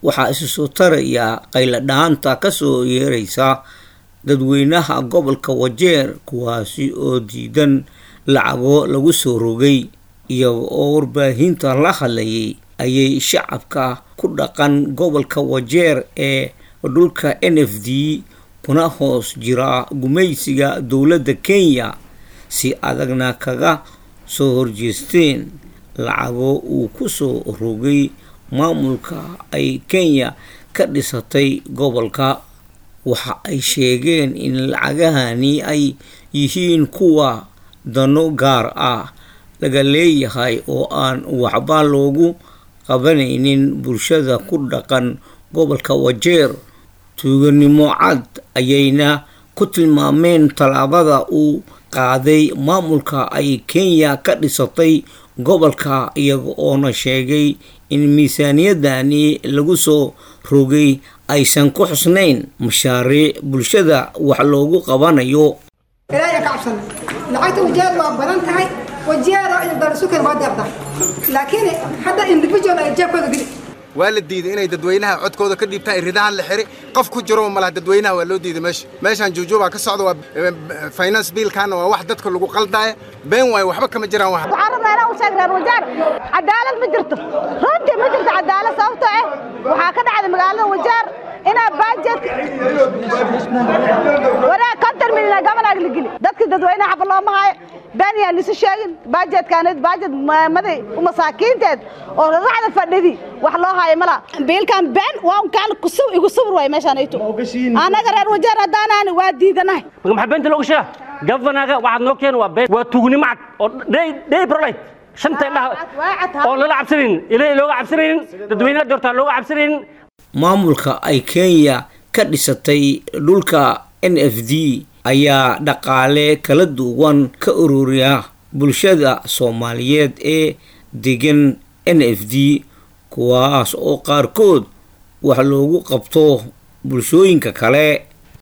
waxaa isu soo taraya qayladhaanta ka soo yeeraysa dadweynaha gobolka wajeer kuwaasi oo diidan lacago lagu soo rogay iyaga oo warbaahinta la hadlayay ayay shacabka ku dhaqan gobolka wajeer ee dhulka n f d kuna hoos jira gumaysiga dowladda kenya si adagna kaga soo horjeesteen lacago uu ku soo rogay maamulka ay kenya ka dhisatay gobolka waxa ay sheegeen in lacagahani ay yihiin kuwa dano gaar ah laga leeyahay oo aan waxba loogu qabanaynin bulshada ku dhaqan gobolka wajeer tuuganimo cad ayayna ku tilmaameen tallaabada uu qaaday maamulka ay kenya ka dhisatay gobolka iyaga oona sheegay in miisaaniyadani lagu soo rogay aysan ku xusnayn mashaariic bulshada wax loogu qabanayo ilaahay ka cabsana lacagta wajeer waa badan tahay wajeero iyo darsukeen waa deeqda laakiin hadda individual ay jeebkooda geli waa la diiday inay dadweynaha codkooda ka dhiibtaan ridahan la xiri qof ku jiro malaha dadweynaha waa loo diiday meesha meeshaan juujuubaa ka socda waa finance biilkaana waa wax dadka lagu qaldaaya been waayo waxba kama jiraan wax waxaan rabnaa inaan u sheeg reer wajeer cadaalad ma jirto runtii ma jirto cadaalad sababtoo ah waxaa ka dhacday magaalada wajeer inaa baajeedka wanaag konton milyan gabanaag la geli dadkii dadweynaha xaba looma haayo been yaan lisu sheegin baajeedkaanid baajeed maamaday masaakiinteed oo raracda fadhidi wax loo haayo mala biilkan been waa un kaan kusuw igu sawir waay meeshaan ayto annaga reer wajeer haddaanaani waa diidanahay maxaa beenta looga sheega gafanaga waxaad noo keen waa been waa tuugnimo cad oo day prolite shanta indhaha oo lala cabsanaynin ilaahay looga cabsanaynin dadweynaha doortaa looga cabsanaynin maamulka ay kenya ka dhisatay dhulka n f d ayaa dhaqaale kala duwan ka ururiya bulshada soomaaliyeed ee degan n f d kuwaas oo qaarkood wax loogu qabto bulshooyinka kale